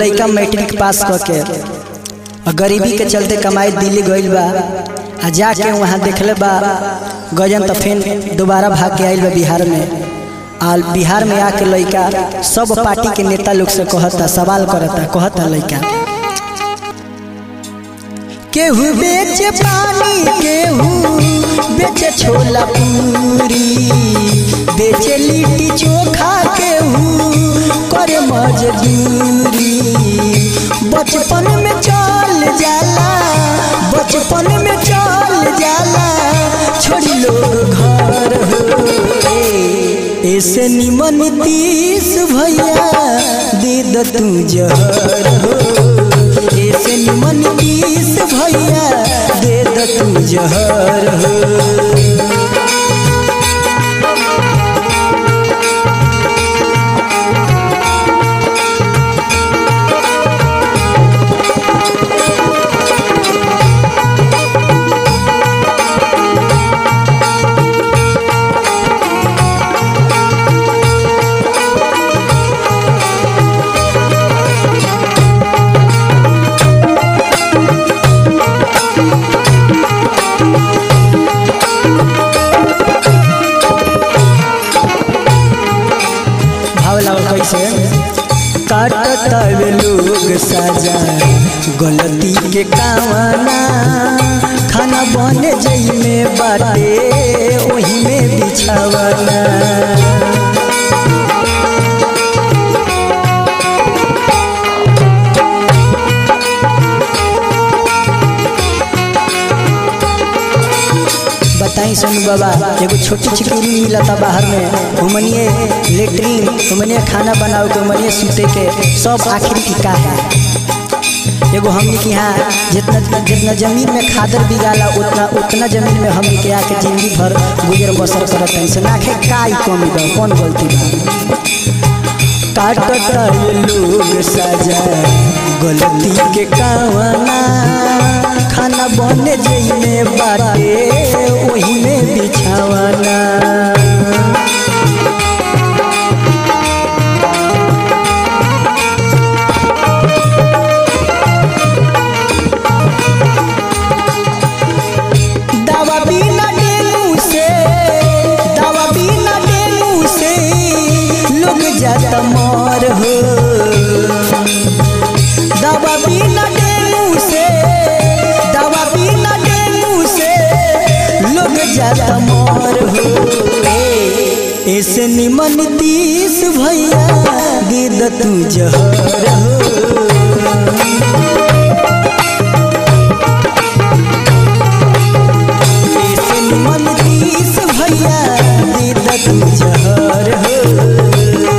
लड़का matric pass क के और गरीबी के चलते कमाई दिल्ली गइल बा आ जाके वहाँ देखले बा गजन तो फिर दोबारा भाग के आइल बा बिहार में आ बिहार में आके लड़का सब पार्टी के नेता लोग से कहता सवाल करता कहता लड़का केहू बेचे पानी केहू बेचे छोला पूरी बेचे लिट्टी चोखा केहू करे मजदूरी बचपन में चल जाला बचपन में चल जाला छोड़ी लोग घर हो ऐसे निमन तीस भैया दे द तू जहर हो ऐसे निमन तीस भैया दे द तू जहर हो भाव लागल कैसे काटत लोग सजा गलती के कामना खाना बन जई में बाटे ओही में बिछावना बताई सोनू बाबा एगो छोटी चिकनी मिलता बाहर में घुमनिए लेटरिन घुमनिए खाना बनाओ के घुमनिए सूते के सब आखिर की का है एगो हमनी के यहाँ जितना जितना जमीन में खादर बिगाला उतना उतना जमीन में हमनी के आके जिंदगी भर गुजर बसर करत हैं से नाखे का ही कमी बा कौन गलती बा काटता ये लोग सजा गलती के कावना खाना बन जई में बाटे ओही में बिछावना दवा बिना डेंगू से दवा बिना डेंगू से लोग जाता मर हो दवा बिना डेंगू से दवा बिना डेंगू से लोग जाता मर हो ऐसे निमन तीस भैया दे द तू जहर हो ऐसे निमन तीस भैया दे द तू जहर हो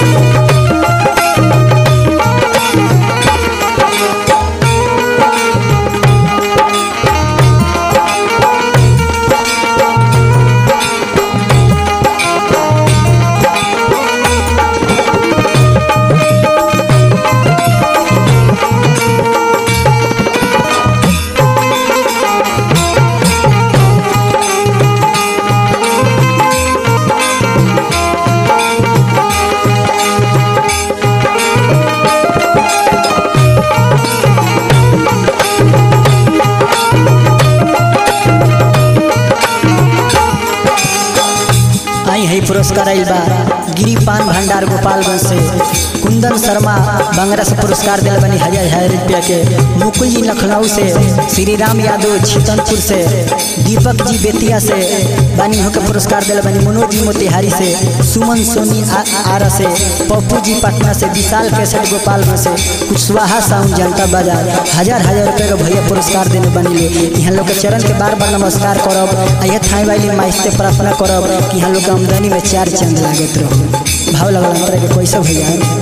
आई है पुरस्कार आइल बा गिरी पान भंडार गोपालगंज से कुंदन शर्मा बंगरा से पुरस्कार दिल बनी हजार हजार रुपया के मुकुल जी लखनऊ से श्री राम यादव छितनपुर से दीपक जी बेतिया से बानी हो के पुरस्कार दिल बनी मनोज जी मोतिहारी से सुमन सोनी आ- आरा से पप्पू जी पटना से विशाल केसर गोपालगंज से कुशवाहा साउंड जनता बाजार हजार हजार रुपये का भैया पुरस्कार देने बनी ले यहाँ लोग के चरण के बार बार नमस्कार करब आ यह थाई वाली माई से प्रार्थना करब कि यहाँ लोग के आमदनी में चार चंद लागत रहो भाव लगल अंतर के कैसे भैया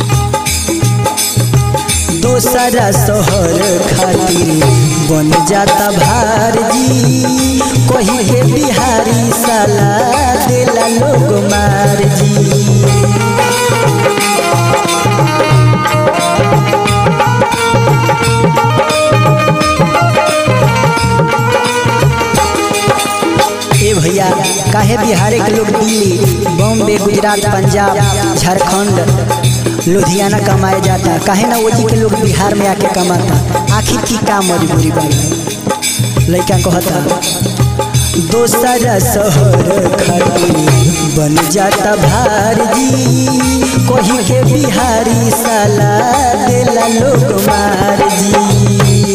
दोसरा शहर खातिर बन जाता भार जी कही के बिहारी साला देला लोग मार जी ए भैया काहे बिहार के लोग दिल्ली बॉम्बे गुजरात गुजरात पंजाब झारखंड लुधियाना कमाए जाता काहे ना ओजी के लोग बिहार में आके कमाता आखिर की का मजबूरी बनी लड़का कहता दोसरा शहर खातिर बन जाता भारजी कोही के बिहारी साला देला लोग मार जी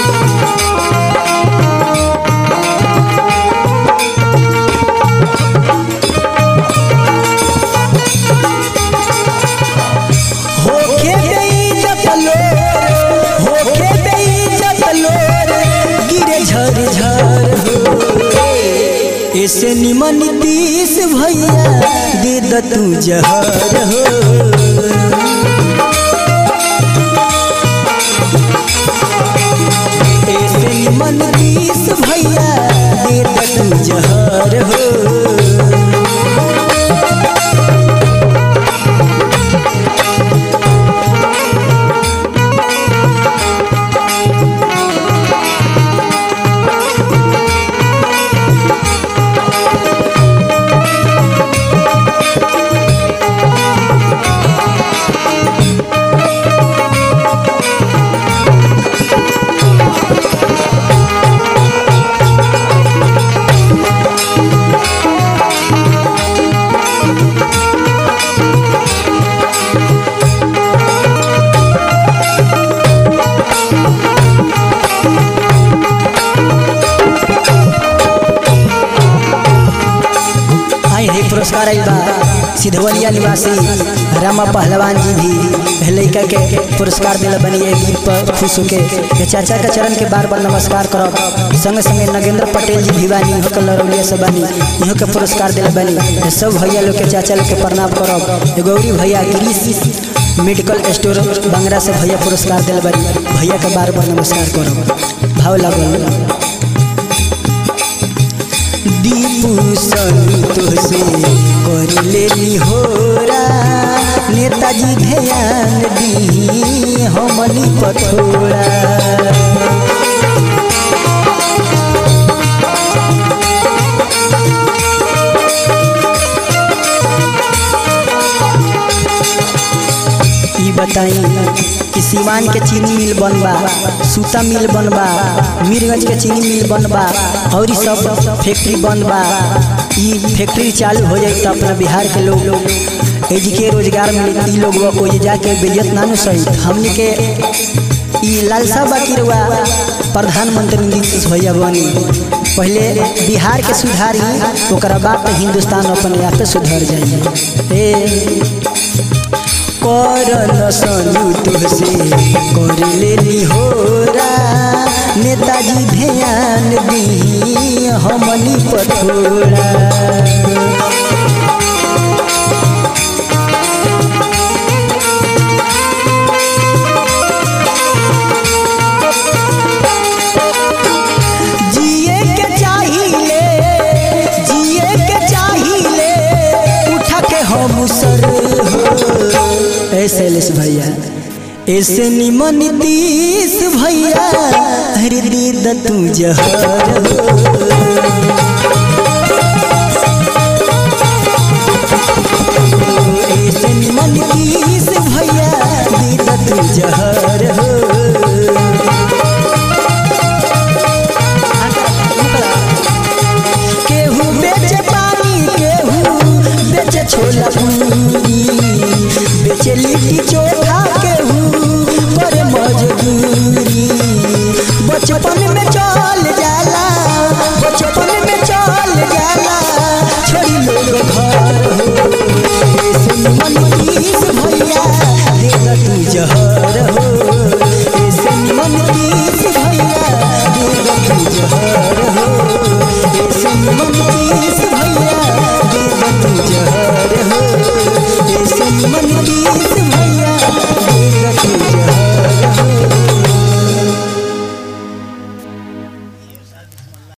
होके बेइज्जत लोर होके बेइज्जत लोर गिरे झर झर हो ऐसे निमन तीस भैया दे द तू जहर हो ऐसे निमन तीस भैया दे द तू जहर हो आई है पुरस्कार आई बा सिधवलिया निवासी रामा पहलवान जी भी है लड़का के पुरस्कार दिला बनी है गीत पर खुश होके ये चाचा के चरण के बार बार नमस्कार करब संगे संगे नगेंद्र पटेल जी भी बानी इहो के लरौलिया से बानी इहो के पुरस्कार दिला बनी ये सब भैया लोग के चाचा लोग के प्रणाम करब ये गौरी भैया गिरीश मेडिकल स्टोर बंगरा से भैया पुरस्कार दिला बनी भैया के बार बार नमस्कार करब भाव लागल दीपू संतोष कर लेनी होरा नेताजी ध्यान दी हमनी पथोरा ई बताई कि सिवान के चीनी मिल बनबा सूता मिल बनबा मीरगंज के चीनी मिल बनबा और ई सब फैक्ट्री बनबा ई फैक्ट्री चालू हो जाए तो अपना बिहार के लोग एजी के रोजगार मिली ई लोग कोई जाके बेइज्जत ना न सही हमने के ई लालसा बाकी रुआ प्रधानमंत्री नीतीश भैया बनी पहले बिहार के सुधारी ओकरा बाद तो हिंदुस्तान अपने आप सुधर जाइए ए करन संयुक्त से कर लेनी होरा नेताजी ध्यान दी हमनी पथोरा जिए के चाहिए जिए के चाहिए उठा के हम सर हो ऐसे लेस भैया ऐसे निमन तीस भैया हर दीद तू जहर हो ऐसे निमन तीस भैया दीद तू जहर हो केहू बेचे पानी केहू बेचे छोला पूरी बेचे लिट्टी चोखा केहू पर मजदूरी बचपन में चल जाला बचपन में चल जाला छोड़ी लोग घर हो ऐसे निमन तीस भैया देगा तू जहर हो ऐसे निमन तीस भैया देगा तू जहर